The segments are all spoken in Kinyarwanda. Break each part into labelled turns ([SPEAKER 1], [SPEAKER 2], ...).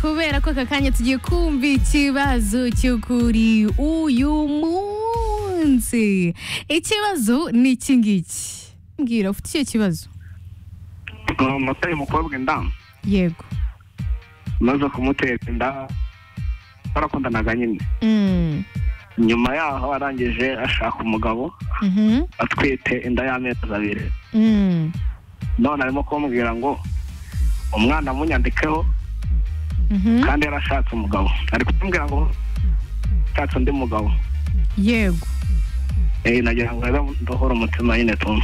[SPEAKER 1] kubera ko aka kanya tugiye kumva ikibazo cyo kuri uyu munsi ikibazo ni iki ngiki mbwira ufite icyo kibazo
[SPEAKER 2] muteye umukobwa inda
[SPEAKER 1] yego
[SPEAKER 2] maze kumuteka inda barakundanaga nyine
[SPEAKER 1] Mm.
[SPEAKER 2] nyuma yaho arangije ashaka umugabo
[SPEAKER 1] Mhm.
[SPEAKER 2] atwite inda y'amezi abiri
[SPEAKER 1] Mm.
[SPEAKER 2] none arimo kumubwira ngo umwana munyandikeho
[SPEAKER 1] Mhm.
[SPEAKER 2] kandi yarashatse umugabo ari kumbwira ngo ashatse undi mugabo
[SPEAKER 1] yego
[SPEAKER 2] Eh, nagira ngo rero ndohore umutima nyine tu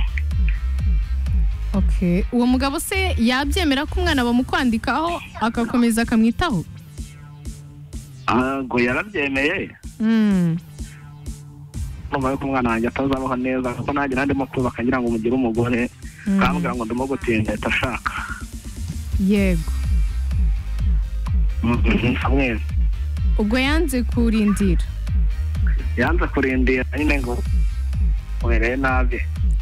[SPEAKER 1] okay uwo mugabo se yabyemera ko umwana bamukwandikaho agakomeza akamwitaho
[SPEAKER 2] ngo yarabyemeye
[SPEAKER 1] Mm.
[SPEAKER 2] numva yuko umwana wanjye atazabaho neza kuko nanjye nari ndimo kubaka ngira ngo mugire umugore
[SPEAKER 1] Mm.
[SPEAKER 2] kambwira ngo ndimo gutinda leta ashaka
[SPEAKER 1] yego
[SPEAKER 2] amwe
[SPEAKER 1] ubwo yanze kurindira
[SPEAKER 2] yanze kurindira nyine ngo ubereye nabi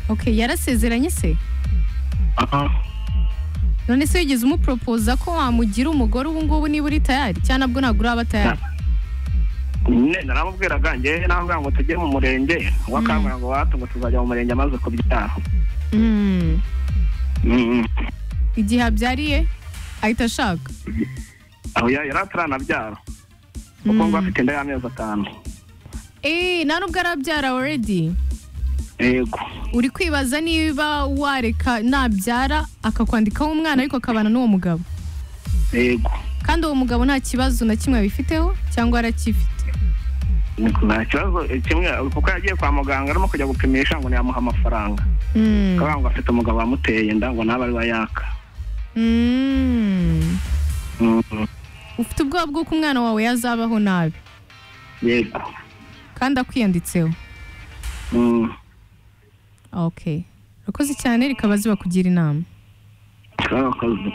[SPEAKER 1] okay yarasezeranye se
[SPEAKER 2] aha
[SPEAKER 1] none se wigeze umuporopoza ko wamugira umugore ubu ngubu niba uri tayari cyangwa nabwo ntabwo uraba tayari
[SPEAKER 2] nyine naramubwiraga njyewe nambwira ngo tujye mu murenge uwo akambwira ngo watu ngo tuzajya mu murenge amaze kubyara
[SPEAKER 1] Mm.
[SPEAKER 2] Mm, mm.
[SPEAKER 1] igihe abyariye ahita ashaka
[SPEAKER 2] aho ya- yari ataranabyara kuko ngo afite inda y'amezi atanu
[SPEAKER 1] Eh, nta nubwo arabyara already
[SPEAKER 2] yego
[SPEAKER 1] uri kwibaza niba wareka nabyara akakwandikaho umwana ariko akabana n'uwo mugabo
[SPEAKER 2] yego
[SPEAKER 1] kandi uwo mugabo nta kibazo na kimwe abifiteho cyangwa aracyifite
[SPEAKER 2] nta kibazo eh, kimwe kuko yagiye kwa muganga arimo kujya gupimisha ngo ntiyamuha amafaranga
[SPEAKER 1] Mm.
[SPEAKER 2] akabwira ngo afite umugabo wamuteye inda ngo nawe ari we yaka
[SPEAKER 1] Mm.
[SPEAKER 2] Mm, mm.
[SPEAKER 1] ufite ubwoba bw'uko umwana wawe yazabaho nabi
[SPEAKER 2] yego
[SPEAKER 1] kandi akwiyanditseho
[SPEAKER 2] Mm.
[SPEAKER 1] okay urakoze cyane rikaba ziba kugira inama
[SPEAKER 2] Karakoze.